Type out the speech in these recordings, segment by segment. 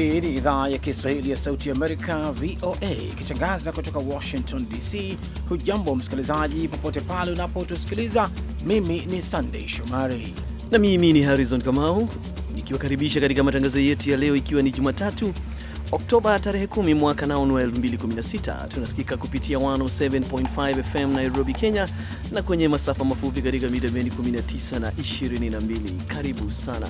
Hii ni idhaa ya Kiswahili ya Sauti Amerika, VOA, ikitangaza kutoka Washington DC. Hujambo msikilizaji, popote pale unapotusikiliza. Mimi ni Sandei Shomari na mimi ni Harrison Kamau nikiwakaribisha katika matangazo yetu ya leo, ikiwa ni Jumatatu Oktoba tarehe 10 mwaka naonu wa 2016. Tunasikika kupitia 107.5 FM Nairobi, Kenya, na kwenye masafa mafupi katika mita bendi 19 na 22. Karibu sana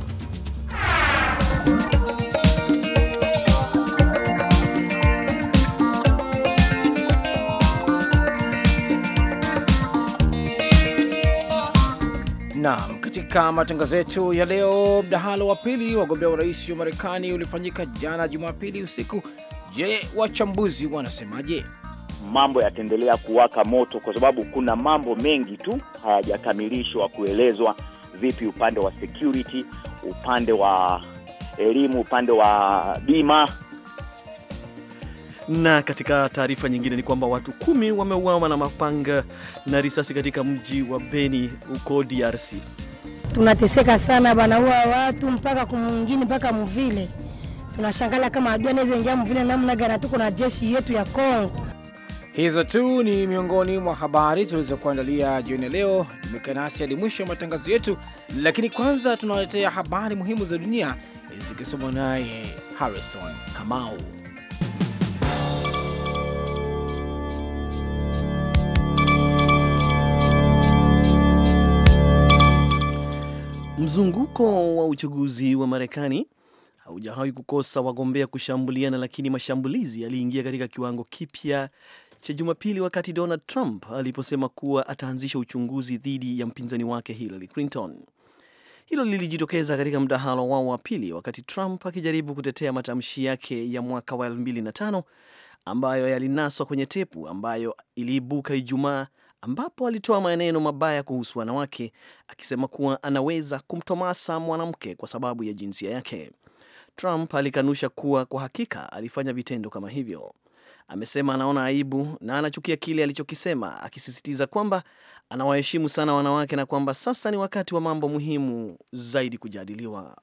Naam, katika matangazo yetu ya leo, mdahalo wa pili wagombea urais wa Marekani ulifanyika jana Jumapili usiku. Je, wachambuzi wanasemaje? Mambo yataendelea kuwaka moto kwa sababu kuna mambo mengi tu hayajakamilishwa kuelezwa, vipi upande wa security, upande wa elimu, upande wa bima na katika taarifa nyingine ni kwamba watu kumi wameuawa na mapanga na risasi katika mji wa Beni huko DRC. Tunateseka sana, banaua watu mpaka kumwingine mpaka muvile. Tunashangala kama adui anaweza ingia mvile namna gani, tuko na jeshi yetu ya Kongo. Hizo tu ni miongoni mwa habari tulizokuandalia jioni ya leo. Jumuika nasi hadi mwisho wa matangazo yetu, lakini kwanza tunawaletea habari muhimu za dunia zikisomwa naye Harrison Kamau. Mzunguko wa uchaguzi wa Marekani haujawahi kukosa wagombea kushambuliana, lakini mashambulizi yaliingia katika kiwango kipya cha Jumapili wakati Donald Trump aliposema kuwa ataanzisha uchunguzi dhidi ya mpinzani wake Hillary Clinton. Hilo lilijitokeza katika mdahalo wao wa pili, wakati Trump akijaribu kutetea matamshi yake ya mwaka wa 2005 ambayo yalinaswa kwenye tepu ambayo iliibuka Ijumaa ambapo alitoa maneno mabaya kuhusu wanawake akisema kuwa anaweza kumtomasa mwanamke kwa sababu ya jinsia yake. Trump alikanusha kuwa kwa hakika alifanya vitendo kama hivyo. Amesema anaona aibu na anachukia kile alichokisema, akisisitiza kwamba anawaheshimu sana wanawake na kwamba sasa ni wakati wa mambo muhimu zaidi kujadiliwa.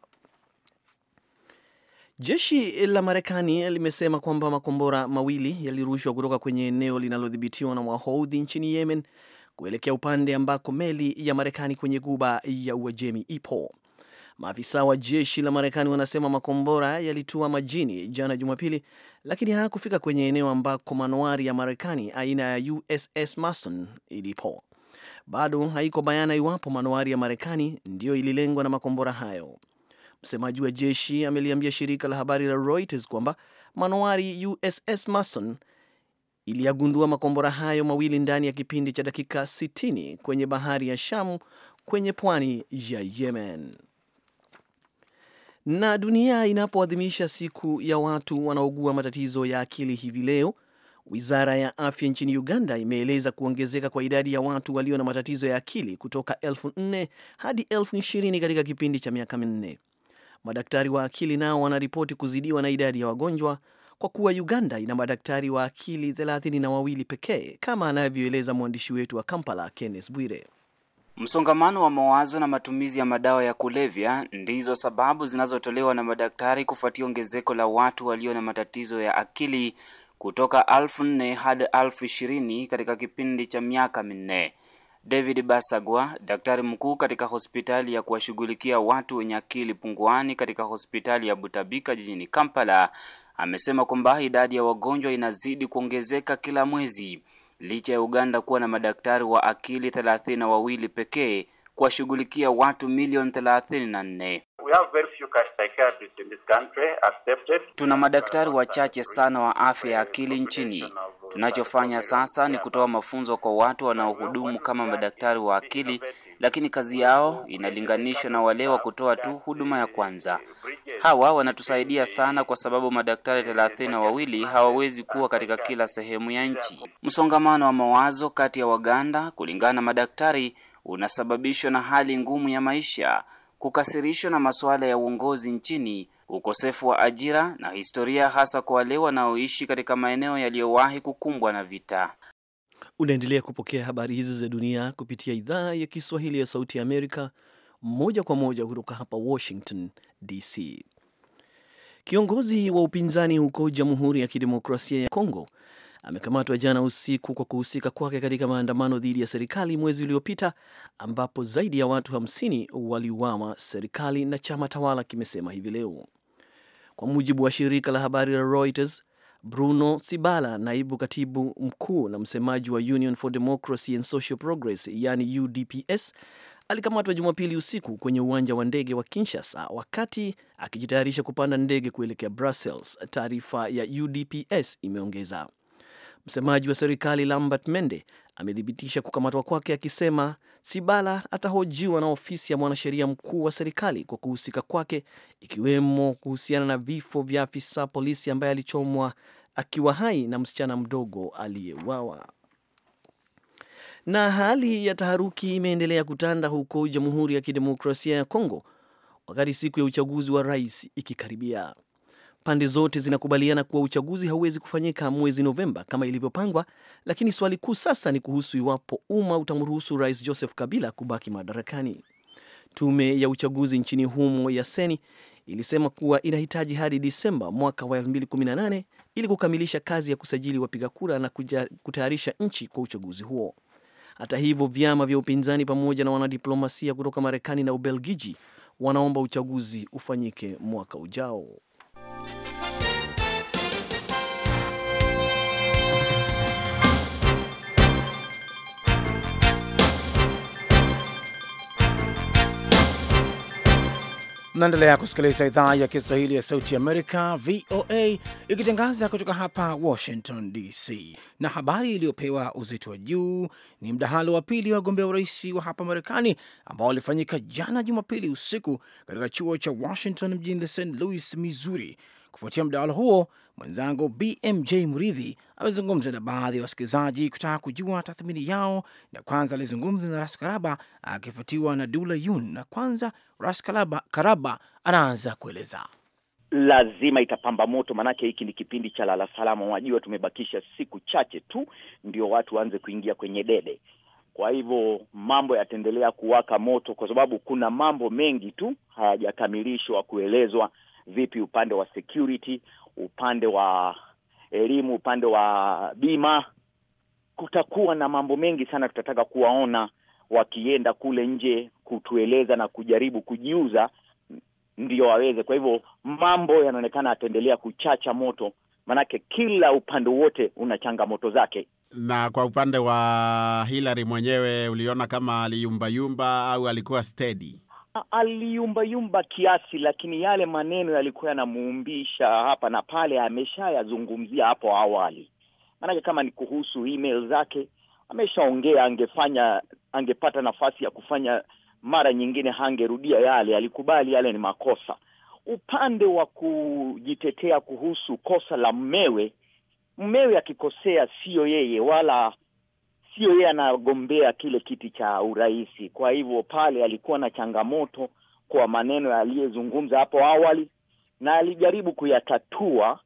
Jeshi la Marekani limesema kwamba makombora mawili yalirushwa kutoka kwenye eneo linalodhibitiwa na Wahoudhi nchini Yemen kuelekea upande ambako meli ya Marekani kwenye guba ya Uajemi ipo. Maafisa wa jeshi la Marekani wanasema makombora yalitua majini jana Jumapili, lakini hayakufika kwenye eneo ambako manowari ya Marekani aina ya USS Mason ilipo. Bado haiko bayana iwapo manowari ya Marekani ndiyo ililengwa na makombora hayo. Msemaji wa jeshi ameliambia shirika la habari la Reuters kwamba manowari USS Mason iliyagundua makombora hayo mawili ndani ya kipindi cha dakika 60 kwenye bahari ya Shamu kwenye pwani ya Yemen. Na dunia inapoadhimisha siku ya watu wanaogua matatizo ya akili hivi leo, wizara ya afya nchini Uganda imeeleza kuongezeka kwa idadi ya watu walio na matatizo ya akili kutoka elfu nne hadi elfu ishirini katika kipindi cha miaka minne. Madaktari wa akili nao wanaripoti kuzidiwa na idadi ya wagonjwa kwa kuwa Uganda ina madaktari wa akili thelathini na wawili pekee, kama anavyoeleza mwandishi wetu wa Kampala, Kenneth Bwire. Msongamano wa mawazo na matumizi ya madawa ya kulevya ndizo sababu zinazotolewa na madaktari kufuatia ongezeko la watu walio na matatizo ya akili kutoka elfu nne hadi elfu ishirini katika kipindi cha miaka minne. David Basagwa, daktari mkuu katika hospitali ya kuwashughulikia watu wenye akili punguani katika hospitali ya Butabika jijini Kampala, amesema kwamba idadi ya wagonjwa inazidi kuongezeka kila mwezi licha ya Uganda kuwa na madaktari wa akili thelathini na wawili pekee kuwashughulikia watu milioni thelathini na nne. Tuna madaktari wachache sana wa afya ya akili nchini. Tunachofanya sasa ni kutoa mafunzo kwa watu wanaohudumu kama madaktari wa akili, lakini kazi yao inalinganishwa na wale wa kutoa tu huduma ya kwanza. Hawa wanatusaidia sana kwa sababu madaktari thelathini na wawili hawawezi kuwa katika kila sehemu ya nchi. Msongamano wa mawazo kati ya Waganda, kulingana na madaktari, unasababishwa na hali ngumu ya maisha, kukasirishwa na masuala ya uongozi nchini, ukosefu wa ajira na historia, hasa kwa wale wanaoishi katika maeneo yaliyowahi kukumbwa na vita. Unaendelea kupokea habari hizi za dunia kupitia idhaa ya Kiswahili ya Sauti ya Amerika moja kwa moja kutoka hapa Washington DC. Kiongozi wa upinzani huko Jamhuri ya Kidemokrasia ya Kongo amekamatwa jana usiku kwa kuhusika kwake katika maandamano dhidi ya serikali mwezi uliopita ambapo zaidi ya watu 50 waliuawa, serikali na chama tawala kimesema hivi leo. Kwa mujibu wa shirika la habari la Reuters, Bruno Sibala, naibu katibu mkuu na msemaji wa Union for Democracy and Social Progress, yani UDPS, alikamatwa Jumapili usiku kwenye uwanja wa ndege wa Kinshasa wakati akijitayarisha kupanda ndege kuelekea Brussels, taarifa ya UDPS imeongeza. Msemaji wa serikali Lambert Mende amethibitisha kukamatwa kwake akisema Sibala atahojiwa na ofisi ya mwanasheria mkuu wa serikali kwa kuhusika kwake, ikiwemo kuhusiana na vifo vya afisa polisi ambaye alichomwa akiwa hai na msichana mdogo aliyeuawa. Na hali ya taharuki imeendelea kutanda huko Jamhuri ya Kidemokrasia ya Kongo wakati siku ya uchaguzi wa rais ikikaribia. Pande zote zinakubaliana kuwa uchaguzi hauwezi kufanyika mwezi Novemba kama ilivyopangwa, lakini swali kuu sasa ni kuhusu iwapo umma utamruhusu Rais Joseph Kabila kubaki madarakani. Tume ya uchaguzi nchini humo ya Seni ilisema kuwa inahitaji hadi Disemba mwaka wa 2018 ili kukamilisha kazi ya kusajili wapiga kura na kutayarisha nchi kwa uchaguzi huo. Hata hivyo, vyama vya upinzani pamoja na wanadiplomasia kutoka Marekani na Ubelgiji wanaomba uchaguzi ufanyike mwaka ujao. Mnaendelea kusikiliza idhaa ya Kiswahili ya Sauti Amerika, VOA, ikitangaza kutoka hapa Washington DC. Na habari iliyopewa uzito wa juu ni mdahalo wa pili wa wagombea urais wa hapa Marekani ambao ulifanyika jana Jumapili usiku katika chuo cha Washington mjini St Louis, Missouri. Kufuatia mdahalo huo, mwenzangu BMJ Muridhi amezungumza na baadhi ya wasikilizaji kutaka kujua tathmini yao, na kwanza alizungumza na Ras Karaba akifuatiwa na Dula Yun, na kwanza Ras Karaba, Karaba anaanza kueleza. Lazima itapamba moto, maanake hiki ni kipindi cha lala salama. Wajua, tumebakisha siku chache tu ndio watu waanze kuingia kwenye debe. Kwa hivyo mambo yataendelea kuwaka moto, kwa sababu kuna mambo mengi tu hayajakamilishwa kuelezwa vipi upande wa security, upande wa elimu, upande wa bima. Kutakuwa na mambo mengi sana tutataka kuwaona wakienda kule nje kutueleza na kujaribu kujiuza ndio waweze. Kwa hivyo mambo yanaonekana yataendelea kuchacha moto, manake kila upande wote una changamoto zake. Na kwa upande wa Hillary mwenyewe, uliona kama aliyumbayumba au alikuwa steady? Aliyumbayumba kiasi, lakini yale maneno yalikuwa yanamuumbisha hapa na pale, ameshayazungumzia hapo awali. Maanake kama ni kuhusu email zake ameshaongea, angefanya angepata nafasi ya kufanya mara nyingine, hangerudia yale. Alikubali yale ni makosa. Upande wa kujitetea kuhusu kosa la mmewe, mmewe akikosea sio yeye wala sio yeye anagombea kile kiti cha urais. Kwa hivyo pale alikuwa na changamoto kwa maneno aliyezungumza hapo awali, na alijaribu kuyatatua,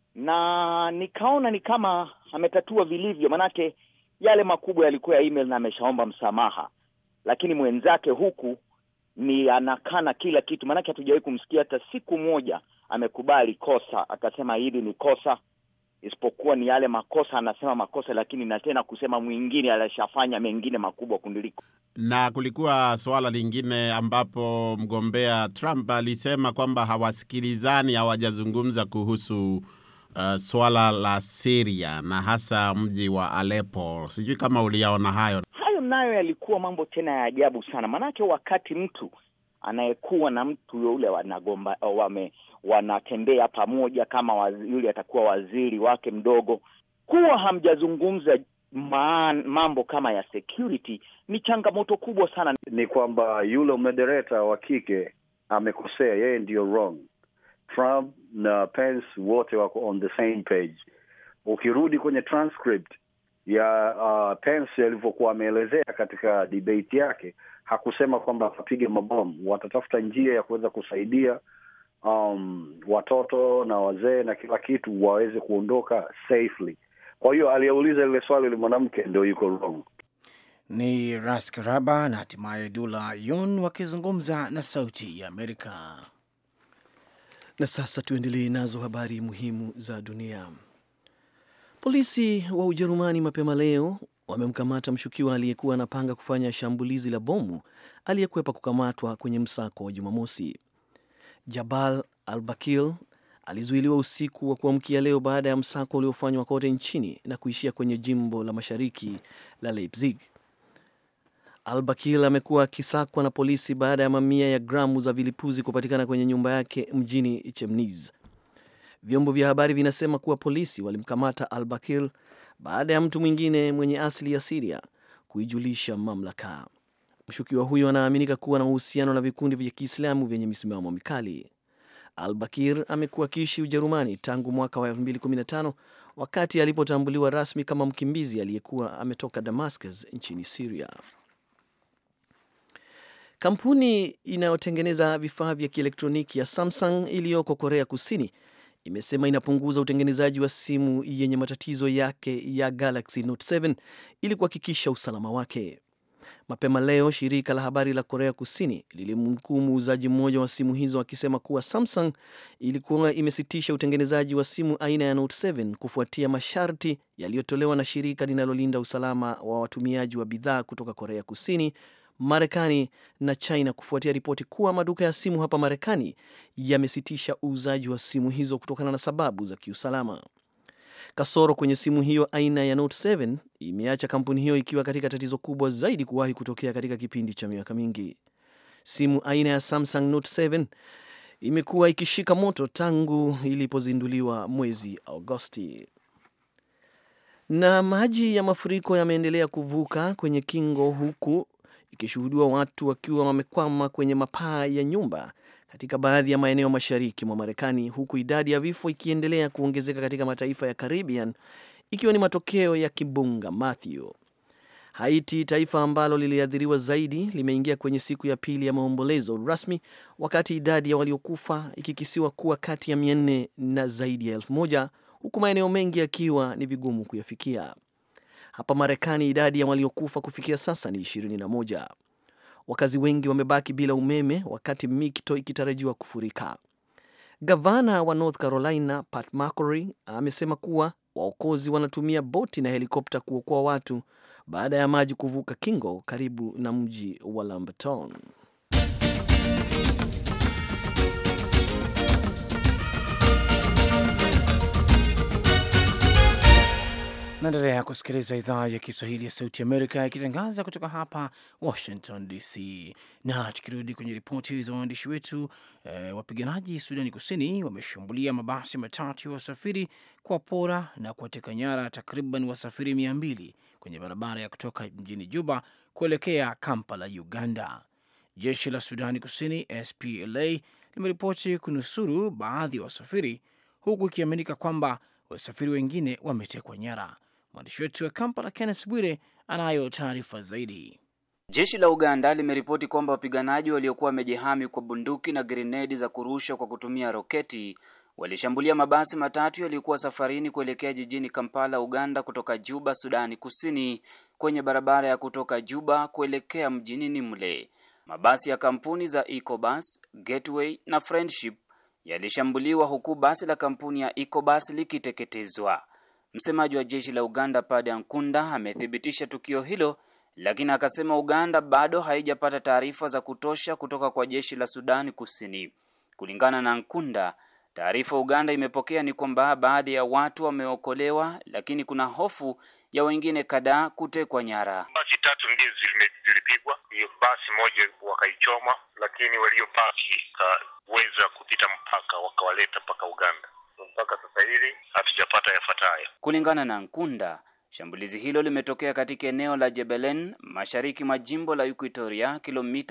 na nikaona ni kama ametatua vilivyo, manake yale makubwa yalikuwa ya email na ameshaomba msamaha, lakini mwenzake huku ni anakana kila kitu, manake hatujawahi kumsikia hata siku moja amekubali kosa akasema hili ni kosa isipokuwa ni yale makosa anasema makosa, lakini na tena kusema mwingine alishafanya mengine makubwa kundiliko. Na kulikuwa suala lingine ambapo mgombea Trump alisema kwamba hawasikilizani, hawajazungumza kuhusu uh, swala la Syria na hasa mji wa Aleppo. Sijui kama uliyaona hayo. Hayo nayo yalikuwa mambo tena ya ajabu sana, maanake wakati mtu anayekuwa na mtu yule wanagomba wame wanatembea pamoja kama wazi, yule atakuwa waziri wake mdogo, kuwa hamjazungumza mambo kama ya security ni changamoto kubwa sana. Ni kwamba yule moderator wa kike amekosea, yeye ndio wrong. Trump na Pence wote wako on the same page. Ukirudi kwenye transcript ya uh, Pence alivyokuwa ameelezea katika debate yake, hakusema kwamba wapige mabomu, watatafuta njia ya kuweza kusaidia um, watoto na wazee na kila kitu waweze kuondoka safely. Kwa hiyo aliyeuliza lile swali yule mwanamke ndio yuko wrong. Ni Ras Karaba na hatimaye Dula Yun wakizungumza na Sauti ya Amerika. Na sasa tuendelee nazo habari muhimu za dunia. Polisi wa Ujerumani mapema leo wamemkamata mshukiwa aliyekuwa anapanga kufanya shambulizi la bomu aliyekwepa kukamatwa kwenye msako wa Jumamosi. Jabal al-Bakil alizuiliwa usiku wa kuamkia leo baada ya msako uliofanywa kote nchini na kuishia kwenye jimbo la mashariki la Leipzig. Al-Bakil amekuwa akisakwa na polisi baada ya mamia ya gramu za vilipuzi kupatikana kwenye nyumba yake mjini Chemniz. Vyombo vya habari vinasema kuwa polisi walimkamata Al-Bakil baada ya mtu mwingine mwenye asili ya Siria kuijulisha mamlaka. Mshukiwa huyo anaaminika kuwa na uhusiano na vikundi vya Kiislamu vyenye misimamo mikali. Al-Bakir amekuwa akiishi Ujerumani tangu mwaka wa 2015 wakati alipotambuliwa rasmi kama mkimbizi aliyekuwa ametoka Damascus nchini Syria. Kampuni inayotengeneza vifaa vya kielektroniki ya Samsung iliyoko Korea Kusini imesema inapunguza utengenezaji wa simu yenye matatizo yake ya Galaxy Note 7 ili kuhakikisha usalama wake. Mapema leo shirika la habari la Korea Kusini lilimnukuu muuzaji mmoja wa simu hizo akisema kuwa Samsung ilikuwa imesitisha utengenezaji wa simu aina ya Note 7 kufuatia masharti yaliyotolewa na shirika linalolinda usalama wa watumiaji wa bidhaa kutoka Korea Kusini, Marekani na China kufuatia ripoti kuwa maduka ya simu hapa Marekani yamesitisha uuzaji wa simu hizo kutokana na sababu za kiusalama. Kasoro kwenye simu hiyo aina ya Note 7 imeacha kampuni hiyo ikiwa katika tatizo kubwa zaidi kuwahi kutokea katika kipindi cha miaka mingi. Simu aina ya Samsung Note 7 imekuwa ikishika moto tangu ilipozinduliwa mwezi Agosti. Na maji ya mafuriko yameendelea kuvuka kwenye kingo huku ikishuhudiwa watu wakiwa wamekwama kwenye mapaa ya nyumba katika baadhi ya maeneo mashariki mwa Marekani, huku idadi ya vifo ikiendelea kuongezeka katika mataifa ya Caribbean, ikiwa ni matokeo ya kimbunga Matthew. Haiti, taifa ambalo liliathiriwa zaidi, limeingia kwenye siku ya pili ya maombolezo rasmi, wakati idadi ya waliokufa ikikisiwa kuwa kati ya mia nne na zaidi ya elfu moja huku maeneo mengi yakiwa ni vigumu kuyafikia. Hapa Marekani, idadi ya waliokufa kufikia sasa ni 21. Wakazi wengi wamebaki bila umeme wakati mito ikitarajiwa kufurika. Gavana wa North Carolina Pat McCrory amesema kuwa waokozi wanatumia boti na helikopta kuokoa watu baada ya maji kuvuka kingo karibu na mji wa Lamberton. Naendelea kusikiliza idhaa ya Kiswahili ya Sauti Amerika ikitangaza kutoka hapa Washington DC. Na tukirudi kwenye ripoti za waandishi wetu, e, wapiganaji Sudani Kusini wameshambulia mabasi matatu ya wasafiri kwa pora na kuwateka nyara takriban wasafiri mia mbili kwenye barabara ya kutoka mjini Juba kuelekea Kampala, Uganda. Jeshi la Sudani Kusini SPLA limeripoti kunusuru baadhi ya wasafiri huku ikiaminika kwamba wasafiri wengine wametekwa nyara. Mwandishi wetu wa Kampala, Kenneth Bwire, anayo taarifa zaidi. Jeshi la Uganda limeripoti kwamba wapiganaji waliokuwa wamejihami kwa bunduki na grenedi za kurusha kwa kutumia roketi walishambulia mabasi matatu yaliyokuwa safarini kuelekea jijini Kampala, Uganda, kutoka Juba, Sudani Kusini, kwenye barabara ya kutoka Juba kuelekea mjini Nimule. Mabasi ya kampuni za Ecobus, Gateway na Friendship yalishambuliwa huku basi la kampuni ya Ecobus likiteketezwa. Msemaji wa jeshi la Uganda Pade Ankunda amethibitisha tukio hilo, lakini akasema Uganda bado haijapata taarifa za kutosha kutoka kwa jeshi la Sudani Kusini. Kulingana na Nkunda, taarifa Uganda imepokea ni kwamba baadhi ya watu wameokolewa, lakini kuna hofu ya wengine kadhaa kutekwa nyara. Basi tatu ndio zilipigwa, hiyo basi moja wakaichoma, lakini waliobaki kaweza kupita mpaka wakawaleta mpaka Uganda. Mpaka sasa hivi hatujapata yafuatayo. Kulingana na Nkunda, shambulizi hilo limetokea katika eneo la Jebelen mashariki mwa jimbo la Equatoria, kilomita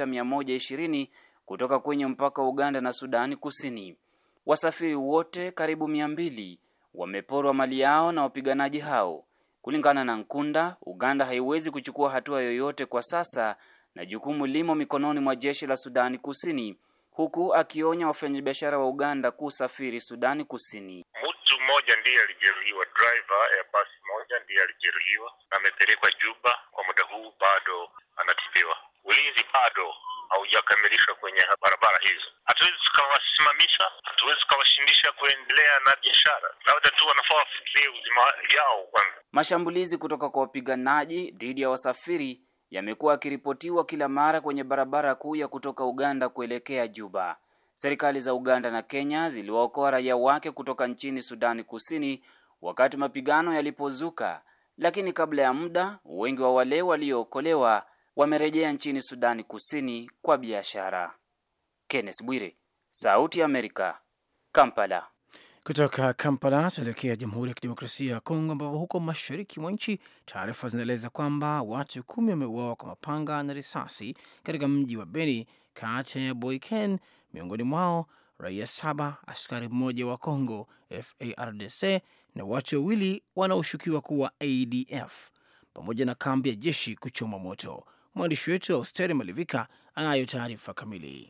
120 kutoka kwenye mpaka wa Uganda na Sudani Kusini. Wasafiri wote karibu mia mbili wameporwa mali yao na wapiganaji hao. Kulingana na Nkunda, Uganda haiwezi kuchukua hatua yoyote kwa sasa na jukumu limo mikononi mwa jeshi la Sudani Kusini, huku akionya wafanyabiashara wa Uganda kusafiri Sudani Kusini. Mtu mmoja ndiye alijeruhiwa, driver ya basi moja ndiye alijeruhiwa na amepelekwa Juba. Kwa muda huu bado anatibiwa. Ulinzi bado haujakamilishwa kwenye barabara hizo. Hatuwezi tukawasimamisha, hatuwezi tukawashindisha kuendelea na biashara, labda tu wanafaa wafikirie uzima yao kwanza. Mashambulizi kutoka kwa wapiganaji dhidi ya wasafiri yamekuwa yakiripotiwa kila mara kwenye barabara kuu ya kutoka Uganda kuelekea Juba. Serikali za Uganda na Kenya ziliwaokoa raia wake kutoka nchini Sudani Kusini wakati mapigano yalipozuka, lakini kabla ya muda wengi wa wale waliookolewa wamerejea nchini Sudani Kusini kwa biashara. Kenneth Bwire, Sauti ya Amerika, Kampala. Kutoka Kampala tuelekea Jamhuri ya Kidemokrasia ya Kongo, ambapo huko mashariki mwa nchi taarifa zinaeleza kwamba watu kumi wameuawa kwa mapanga na risasi katika mji wa Beni kati ya Boiken, miongoni mwao raia saba, askari mmoja wa Congo FARDC na watu wawili wanaoshukiwa kuwa ADF pamoja na kambi ya jeshi kuchoma moto. Mwandishi wetu Austeri Malivika anayo taarifa kamili.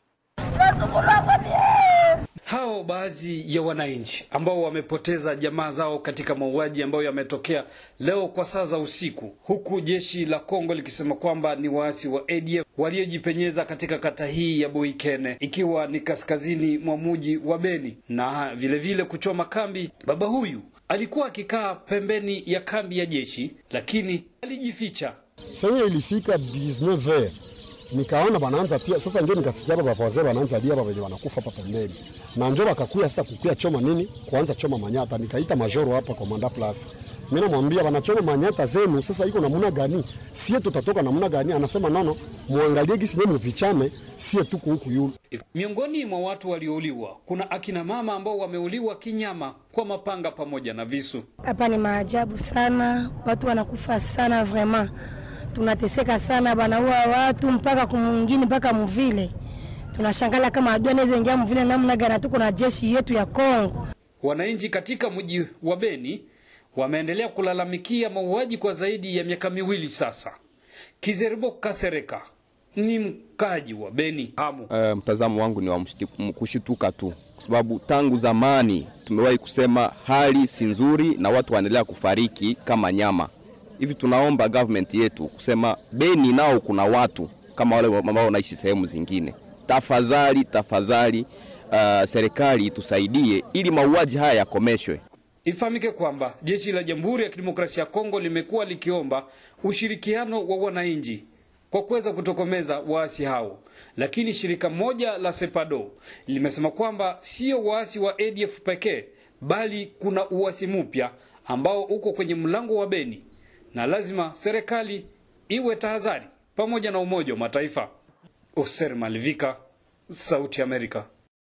Hao baadhi ya wananchi ambao wamepoteza jamaa zao katika mauaji ambayo yametokea leo kwa saa za usiku, huku jeshi la Kongo likisema kwamba ni waasi wa ADF waliojipenyeza katika kata hii ya Boikene, ikiwa ni kaskazini mwa mji wa Beni, na vilevile vile kuchoma kambi. Baba huyu alikuwa akikaa pembeni ya kambi ya jeshi, lakini alijificha. Sasa ilifika 19h nikaona wanaanza tia sasa, ndio nikasikia hapa wazee wanaanza lia hapa wenye wanakufa hapa pembeni, na njo wakakuya sasa kukuya choma nini, kuanza choma manyata. Nikaita majoro hapa komanda plus, mimi namwambia wanachoma manyata zenu, sasa iko namna gani? Sie tutatoka namna gani? Anasema nono, muangalie gisi nyewe mvichame, sie tuko huku yule. Miongoni mwa watu waliouliwa kuna akina mama ambao wameuliwa kinyama kwa mapanga pamoja na visu. Hapa ni maajabu sana, watu wanakufa sana vraiment tunateseka sana, banaua watu mpaka kumwingine mpaka muvile. Tunashangala kama adui anaweza ingia muvile namna gani, tuko na jeshi yetu ya Kongo. Wananchi katika mji wa Beni wameendelea kulalamikia mauaji kwa zaidi ya miaka miwili sasa. Kizeribo Kasereka ni mkaji wa Beni hamu. Uh, mtazamo wangu ni wa kushituka tu, kwa sababu tangu zamani tumewahi kusema hali si nzuri na watu wanaendelea kufariki kama nyama hivi tunaomba government yetu kusema Beni nao kuna watu kama wale ambao wanaishi sehemu zingine. Tafadhali, tafadhali, uh, serikali itusaidie ili mauaji haya yakomeshwe. Ifahamike kwamba jeshi la Jamhuri ya Kidemokrasia ya Kongo limekuwa likiomba ushirikiano wa wananchi kwa kuweza kutokomeza waasi hao, lakini shirika moja la Sepado limesema kwamba sio waasi wa ADF pekee, bali kuna uasi mpya ambao uko kwenye mlango wa Beni na lazima serikali iwe tahadhari pamoja na Umoja wa Mataifa. Oser Malivika, Sauti Amerika.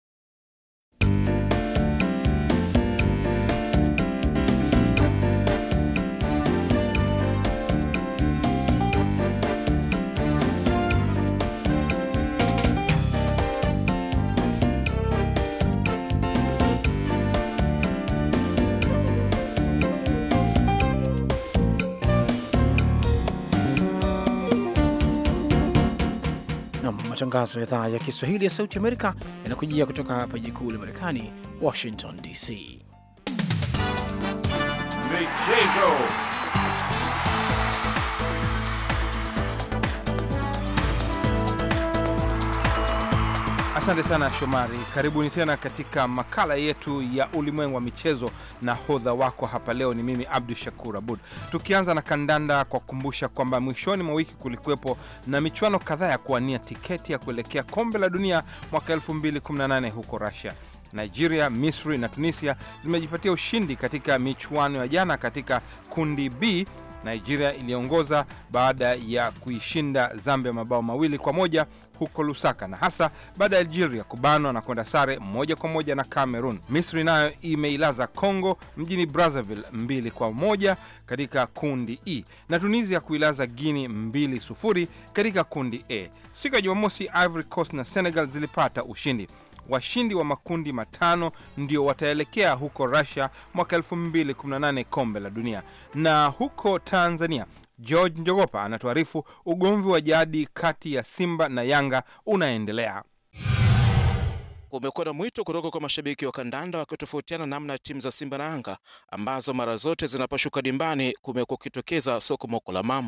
Matangazo ya idhaa ya Kiswahili ya Sauti Amerika yanakujia kutoka hapa jiji kuu la Marekani, Washington DC. Michezo. Asante sana Shomari, karibuni tena katika makala yetu ya ulimwengu wa michezo, na hodha wako hapa leo ni mimi Abdu Shakur Abud. Tukianza na kandanda kwa kukumbusha kwamba mwishoni mwa wiki kulikuwepo na michuano kadhaa ya kuwania tiketi ya kuelekea kombe la dunia mwaka 2018 huko Russia. Nigeria, Misri na Tunisia zimejipatia ushindi katika michuano ya jana. Katika kundi B Nigeria iliongoza baada ya kuishinda Zambia mabao mawili kwa moja huko Lusaka, na hasa baada ya Algeria kubanwa na kwenda sare moja kwa moja na Cameroon. Misri nayo imeilaza Congo mjini Brazzaville mbili kwa moja katika kundi E, na Tunisia kuilaza Guinea mbili sufuri katika kundi A. Siku ya Jumamosi, Ivory Coast na Senegal zilipata ushindi. Washindi wa makundi matano ndio wataelekea huko Russia mwaka 2018 kombe la dunia. Na huko Tanzania, George Njogopa anatuarifu ugomvi wa jadi kati ya Simba na Yanga unaendelea. Kumekuwa na mwito kutoka kwa mashabiki wa kandanda wakitofautiana namna ya timu za Simba na Yanga ambazo mara zote zinaposhuka dimbani kumekuwa kukitokeza sokomoko la mambo.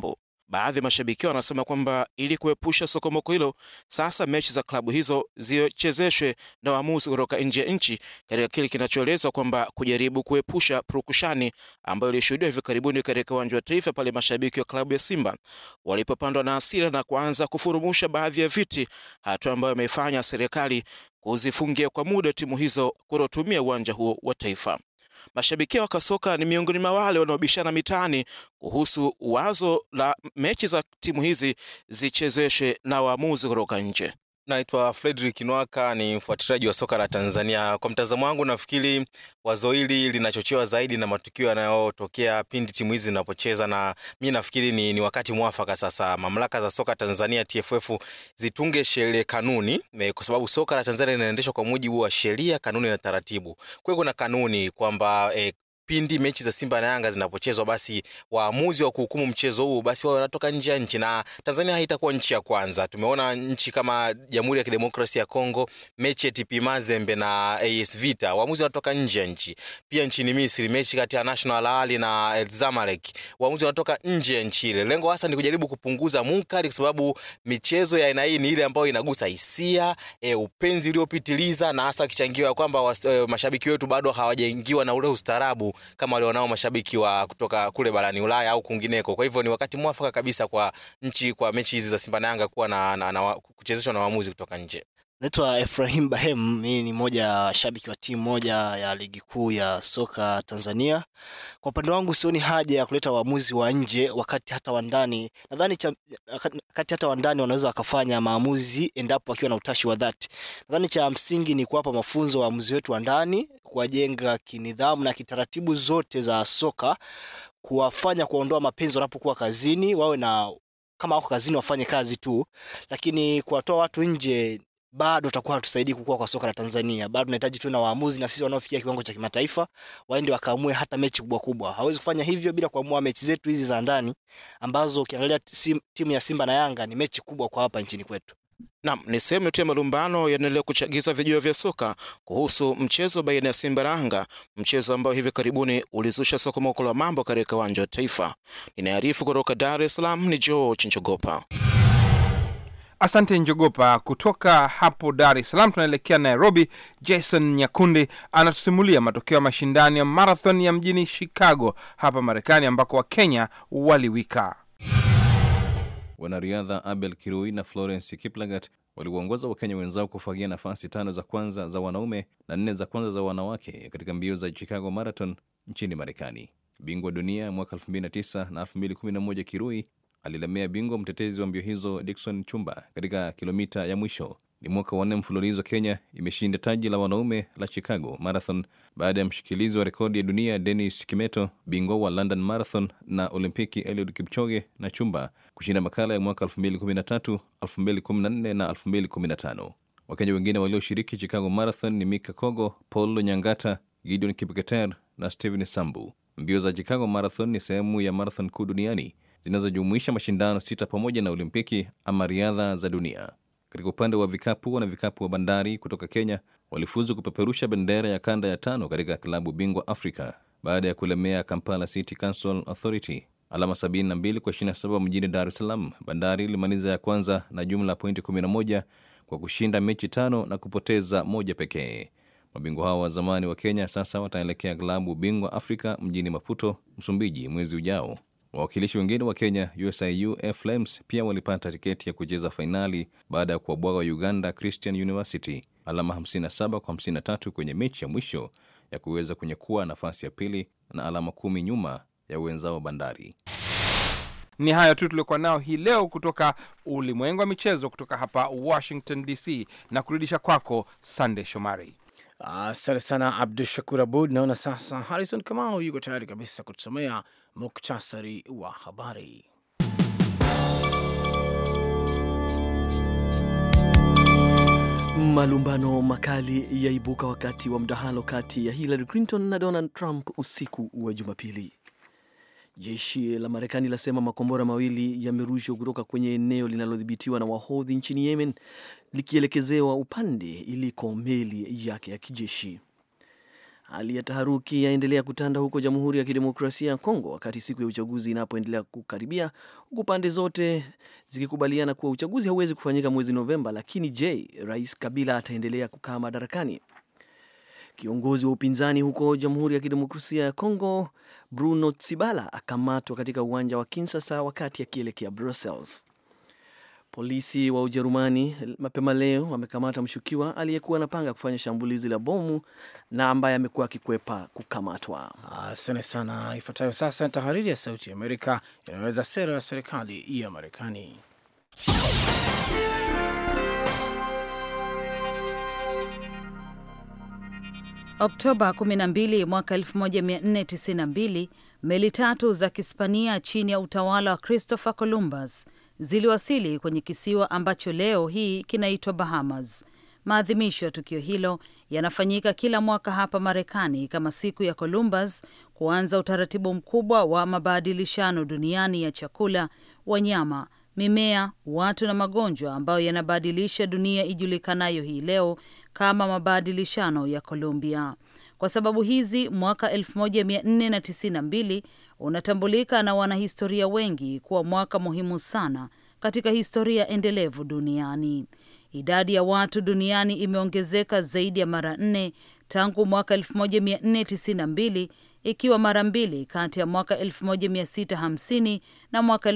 Baadhi ya mashabiki wanasema kwamba ili kuepusha sokomoko hilo, sasa mechi za klabu hizo zichezeshwe na waamuzi kutoka nje ya nchi, katika kile kinachoelezwa kwamba kujaribu kuepusha purukushani ambayo ilishuhudiwa hivi karibuni katika uwanja wa Taifa pale mashabiki wa klabu ya Simba walipopandwa na hasira na kuanza kufurumusha baadhi ya viti, hatua ambayo imeifanya serikali kuzifungia kwa muda timu hizo kutotumia uwanja huo wa Taifa. Mashabiki wa kasoka ni miongoni mwa wale wanaobishana mitaani kuhusu wazo la mechi za timu hizi zichezeshwe na waamuzi kutoka nje. Naitwa Fredrick Nwaka, ni mfuatiliaji wa soka la Tanzania. Kwa mtazamo wangu, nafikiri wazo hili linachochewa zaidi na matukio yanayotokea pindi timu hizi zinapocheza, na mi nafikiri ni, ni wakati mwafaka sasa mamlaka za soka Tanzania TFF zitunge sheria kanuni, kwa sababu soka la Tanzania linaendeshwa kwa mujibu wa sheria, kanuni na taratibu. Kwa hiyo kuna kanuni kwamba eh, pindi mechi za Simba na Yanga zinapochezwa basi waamuzi wa kuhukumu mchezo huu basi wao wanatoka nje ya nchi, na Tanzania haitakuwa nchi ya kwanza. Tumeona nchi kama Jamhuri ya Kidemokrasia ya Kongo, mechi ya TP Mazembe na AS Vita, waamuzi wanatoka nje ya nchi. Pia nchini Misri, mechi kati ya National Al Ahly na El Zamalek, waamuzi wanatoka nje ya nchi ile. Lengo hasa ni kujaribu kupunguza munkari, kwa sababu michezo ya aina hii ni ile ambayo inagusa hisia, e, upenzi uliopitiliza, na hasa kichangiwa kwamba e, mashabiki wetu bado hawajaingiwa na ule ustaarabu kama walionao mashabiki wa kutoka kule barani Ulaya au kwingineko. Kwa hivyo ni wakati mwafaka kabisa kwa nchi kwa mechi hizi za Simba na Yanga kuwa na, na, na, kuchezeshwa na waamuzi kutoka nje. Naitwa Efrahim Bahem, mimi ni moja ya shabiki wa timu moja ya ligi kuu ya soka Tanzania. Kwa upande wangu sioni haja ya kuleta waamuzi wa nje wakati hata wa ndani, nadhani wakati hata wa ndani wanaweza wakafanya maamuzi endapo wakiwa na utashi wa dhati. Nadhani cha msingi ni kuwapa mafunzo waamuzi wetu wa ndani, kuwajenga kinidhamu na kitaratibu zote za soka, kuwafanya kuondoa mapenzi wanapokuwa kazini, wawe na kama wako kazini wafanye kazi tu, lakini kuwatoa watu nje bado tutakuwa hatusaidii kukua kwa soka la Tanzania. Bado tunahitaji tuwe na waamuzi na sisi wanaofikia kiwango cha kimataifa waende wakaamue hata mechi kubwa kubwa. Hawezi kufanya hivyo bila kuamua mechi zetu hizi za ndani ambazo ukiangalia timu ya Simba na Yanga ni mechi kubwa kwa hapa nchini kwetu. Naam, ni sehemu tu ya malumbano yanaendelea kuchagiza vijio vya soka kuhusu mchezo baina ya Simba na Yanga, mchezo ambao hivi karibuni ulizusha sokomoko la mambo katika uwanja wa Taifa. Ninaarifu kutoka Dar es Salaam ni George Njogopa. Asante Njogopa. Kutoka hapo Dar es Salaam tunaelekea Nairobi. Jason Nyakundi anatusimulia matokeo ya mashindano ya marathon ya mjini Chicago hapa Marekani, ambako Wakenya waliwika. Wanariadha Abel Kirui na Florence Kiplagat waliwaongoza Wakenya wenzao kufagia nafasi tano za kwanza za wanaume na nne za kwanza za wanawake katika mbio za Chicago Marathon nchini Marekani. Bingwa dunia mwaka 2009 na 2011 Kirui alilemea bingwa mtetezi wa mbio hizo Dickson Chumba katika kilomita ya mwisho. Ni mwaka wa nne mfululizo Kenya imeshinda taji la wanaume la Chicago Marathon baada ya mshikilizi wa rekodi ya dunia Dennis Kimeto, bingwa wa London Marathon na Olimpiki Eliud Kipchoge na Chumba kushinda makala ya mwaka 2013, 2014 na 2015. Wakenya wengine walioshiriki Chicago Marathon ni Mika Kogo, Paul Nyangata, Gideon Kipketer na Steven Sambu. Mbio za Chicago Marathon ni sehemu ya marathon kuu duniani zinazojumuisha mashindano sita pamoja na Olimpiki ama riadha za dunia. Katika upande wa vikapu, wana vikapu wa Bandari kutoka Kenya walifuzu kupeperusha bendera ya kanda ya tano katika klabu bingwa Afrika baada ya kulemea Kampala City Council Authority alama 72 kwa 27 mjini Dar es Salaam. Bandari ilimaliza ya kwanza na jumla ya pointi 11 kwa kushinda mechi tano na kupoteza moja pekee. Mabingwa hao wa zamani wa Kenya sasa wataelekea klabu bingwa Afrika mjini Maputo, Msumbiji mwezi ujao. Wawakilishi wengine wa Kenya, USIU Air Flames, pia walipata tiketi ya kucheza fainali baada ya kuwabwaga wa Uganda Christian University alama 57 kwa 53 kwenye mechi ya mwisho ya kuweza kunyakua nafasi ya pili na alama kumi nyuma ya wenzao Bandari. Ni hayo tu tuliokuwa nao hii leo kutoka ulimwengu wa michezo kutoka hapa Washington DC, na kurudisha kwako Sande Shomari. Asante sana Abdu Shakur Abud. Naona sasa Harrison Kamau yuko tayari kabisa kutusomea muktasari wa habari. Malumbano makali yaibuka wakati wa mdahalo kati ya Hillary Clinton na Donald Trump usiku wa Jumapili. Jeshi la Marekani lasema makombora mawili yamerushwa kutoka kwenye eneo linalodhibitiwa na Wahodhi nchini Yemen likielekezewa upande iliko meli yake ya kijeshi. Hali ya taharuki yaendelea kutanda huko Jamhuri ya Kidemokrasia ya Kongo wakati siku ya uchaguzi inapoendelea kukaribia, huku pande zote zikikubaliana kuwa uchaguzi hauwezi kufanyika mwezi Novemba. Lakini je, Rais Kabila ataendelea kukaa madarakani? Kiongozi wa upinzani huko Jamhuri ya Kidemokrasia ya Kongo Bruno Tsibala akamatwa katika uwanja wa Kinshasa wakati akielekea Brussels. Polisi wa Ujerumani mapema leo wamekamata mshukiwa aliyekuwa anapanga kufanya shambulizi la bomu na ambaye amekuwa akikwepa kukamatwa. Asante sana. Ifuatayo sasa ni tahariri ya Sauti ya Amerika inayoweza sera ya serikali ya Marekani. Oktoba 12 mwaka 1492 meli tatu za Kihispania chini ya utawala wa Christopher Columbus ziliwasili kwenye kisiwa ambacho leo hii kinaitwa Bahamas. Maadhimisho ya tukio hilo yanafanyika kila mwaka hapa Marekani kama siku ya Columbus kuanza utaratibu mkubwa wa mabadilishano duniani ya chakula, wanyama, mimea, watu na magonjwa ambayo yanabadilisha dunia ijulikanayo hii leo kama mabadilishano ya Columbia. Kwa sababu hizi, mwaka 1492 unatambulika na wanahistoria wengi kuwa mwaka muhimu sana katika historia endelevu duniani. Idadi ya watu duniani imeongezeka zaidi ya mara nne tangu mwaka 1492 ikiwa mara mbili kati ya mwaka 1650 na mwaka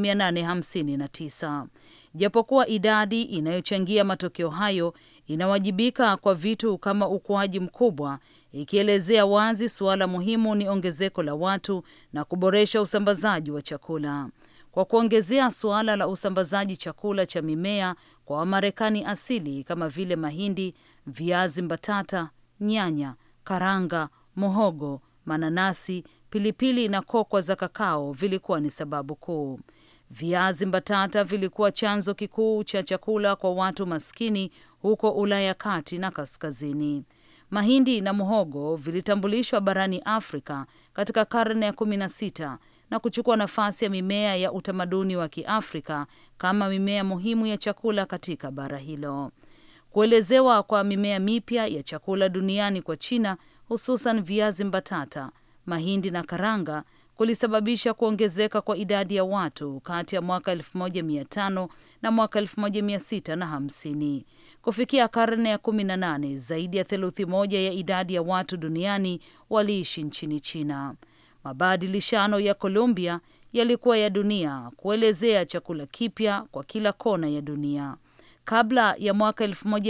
1859. Japokuwa idadi inayochangia matokeo hayo inawajibika kwa vitu kama ukuaji mkubwa, ikielezea wazi suala muhimu ni ongezeko la watu na kuboresha usambazaji wa chakula. Kwa kuongezea suala la usambazaji chakula cha mimea kwa Wamarekani asili kama vile mahindi, viazi mbatata, nyanya, karanga, muhogo, mananasi, pilipili na kokwa za kakao vilikuwa ni sababu kuu. Viazi mbatata vilikuwa chanzo kikuu cha chakula kwa watu maskini huko Ulaya kati na kaskazini. Mahindi na muhogo vilitambulishwa barani Afrika katika karne ya kumi na sita na kuchukua nafasi ya mimea ya utamaduni wa Kiafrika kama mimea muhimu ya chakula katika bara hilo. Kuelezewa kwa mimea mipya ya chakula duniani kwa China, hususan viazi mbatata, mahindi na karanga kulisababisha kuongezeka kwa idadi ya watu kati ya mwaka 1500 na mwaka 1650. Kufikia karne ya 18, zaidi ya theluthi moja ya idadi ya watu duniani waliishi nchini China. Mabadilishano ya Colombia yalikuwa ya dunia kuelezea chakula kipya kwa kila kona ya dunia. Kabla ya mwaka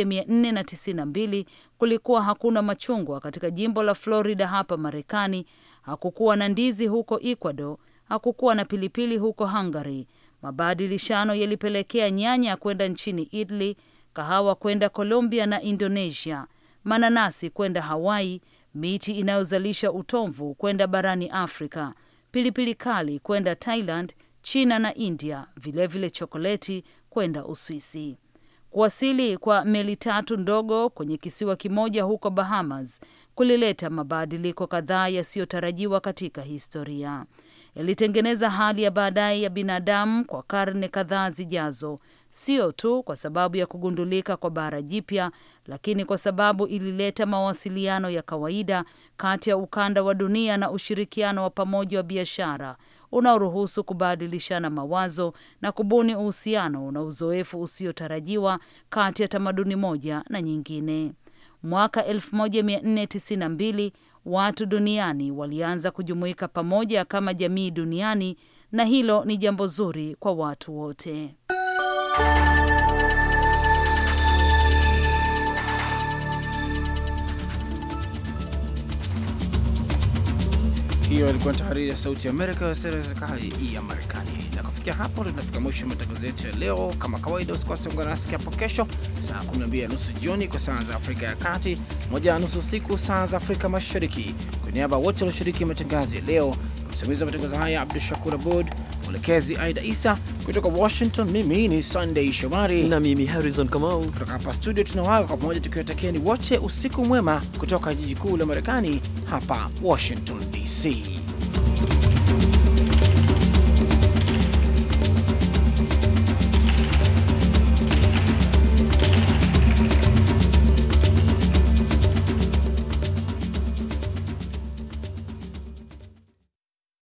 1492 kulikuwa hakuna machungwa katika jimbo la Florida hapa Marekani, hakukuwa na ndizi huko Ecuador, hakukuwa na pilipili huko Hungary. Mabadilishano yalipelekea nyanya kwenda nchini Italy, kahawa kwenda Colombia na Indonesia, mananasi kwenda Hawaii, miti inayozalisha utomvu kwenda barani Afrika, pilipili kali kwenda Thailand, China na India, vilevile chokoleti kwenda Uswisi. Kuwasili kwa meli tatu ndogo kwenye kisiwa kimoja huko Bahamas kulileta mabadiliko kadhaa yasiyotarajiwa katika historia. Yalitengeneza hali ya baadaye ya binadamu kwa karne kadhaa zijazo, sio tu kwa sababu ya kugundulika kwa bara jipya, lakini kwa sababu ilileta mawasiliano ya kawaida kati ya ukanda wa dunia na ushirikiano wa pamoja wa biashara unaoruhusu kubadilishana mawazo na kubuni uhusiano na uzoefu usiotarajiwa kati ya tamaduni moja na nyingine. Mwaka 1492 watu duniani walianza kujumuika pamoja kama jamii duniani, na hilo ni jambo zuri kwa watu wote. Hiyo ilikuwa tahariri ya Sauti ya Amerika ya sera ya serikali ya Marekani. Na kufikia hapo, tunafika mwisho matangazo yetu ya leo. Kama kawaida, usikose ungana nasi hapo kesho saa 12 na nusu jioni kwa saa za Afrika ya Kati, moja na nusu usiku saa za Afrika Mashariki. Kwa niaba ya wote walioshiriki matangazo ya leo, msimamizi wa matangazo haya Abdu Shakur Abud, mwelekezi Aida Isa kutoka Washington. Mimi ni Sunday Shomari na mimi Harrison Kamau kutoka hapa studio. Tunawaga kwa pamoja tukiwatakieni wote usiku mwema kutoka jiji kuu la Marekani, hapa Washington DC.